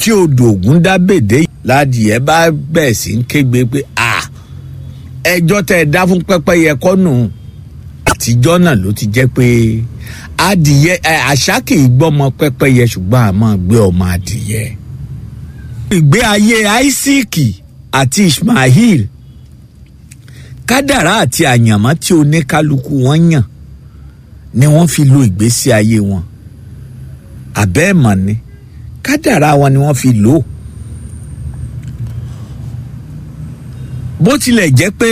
tí odò ògùn dábèdè ládìẹ bá bẹ̀ sí ń kégbe pé à ẹjọ́ tẹ́ ẹ dá fún pẹ́pẹ́yẹ kọ́nù àtijọ́ náà ló ti jẹ́ pé adìyẹ àṣà kì í gbọ́mọ pẹ́pẹ́yẹ ṣùgbọ́n a máa gbé ọmọ adìyẹ. ìgbé ayé Áísíkì àti Ismail kádàrá àti àyànmọ́ tí oníkálukú wọn yàn ni wọ́n fi lo ìgbésí ayé wọn àbẹ́ẹ̀mọ̀ ni kádàrá wọn ni wọ́n fi lò ó. bó tilẹ̀ jẹ́ pé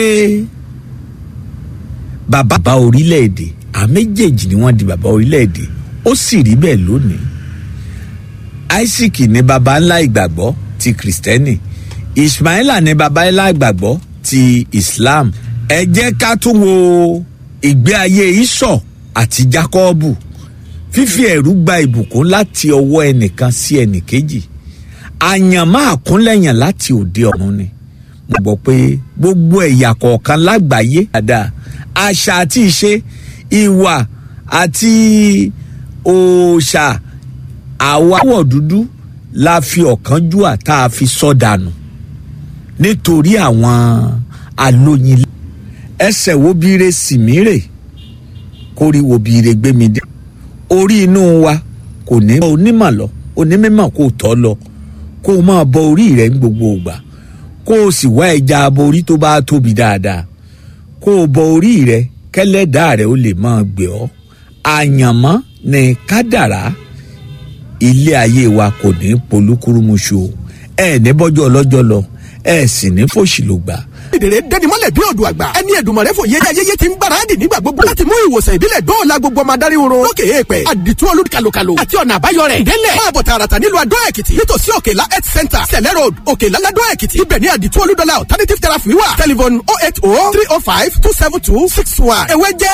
bàbá bá orílẹ̀-èdè àwọn méjèèjì ni wọ́n di bàbá orílẹ̀-èdè ó sì rí bẹ́ẹ̀ lónìí Isaac ní baba ńlá ìgbàgbọ́ ti kìrìsìtẹ́nì Ismaila ní baba ńlá ìgbàgbọ́ ti Islam ẹ jẹ́ ká tún wo ìgbé ayé Ísọ̀ àti Jákọ́ọ̀bù fífi ẹ̀rú gba ìbùkún láti ọwọ́ ẹnìkan sí ẹnìkejì àyànmọ́ àkúnlẹ̀yàn láti òde ọ̀run ni mo gbọ́ pé gbogbo ẹ̀yà kọ̀ọ̀kan lágbàáyé dáadáa àṣà àti ìṣe ìwà àti òòṣà àwáwọ̀ dúdú la fi ọ̀kánjúà tá a fi sọ dànù nítorí àwọn alóyin ẹsẹ̀ wo bíire sìmírè kórìíwo bíire gbémi dé orí inú wa kò ní bọ onímọ̀ lọ onímọ̀ kò tọ́ lọ kó o máa bọ orí rẹ̀ ní gbogbo ìgbà kó o sì wá ẹja aborí tó bá tóbi dáadáa kó o bọ orí rẹ̀ kẹ́lẹ́dàá rẹ̀ ó lè máa gbé ọ́ àyànmọ́ ní kádàrá ilé ayé wa kò ní polúkúrúmuṣu ẹ ní bọ́jọ́ ọlọ́jọ́ lọ ẹ sì ní fòṣìlògbà ìdèrè dẹnimọ́lẹ̀ bí odò àgbà ẹni Èdùmàrè fò yéjà yéyé ti ń gbáradì nígbà gbogbo láti mú ìwòsàn ìbílẹ̀ dóòlà gbogbo ọmọ adarí oorun lókè èèpẹ̀ àdìtú olùkàlùkàlù àti ọ̀nà àbáyọ rẹ̀ délẹ̀ máa bọ̀ tààràtà nílùú Adó Èkìtì nítòsí Òkèlá health center sẹ̀lẹ̀ road Òkèlá ládó Èkìtì ibẹ̀ ní àdìtú olùdọ́là alternative therapy wà telephone oh eight oh three oh five two seven two six one ewé jẹ́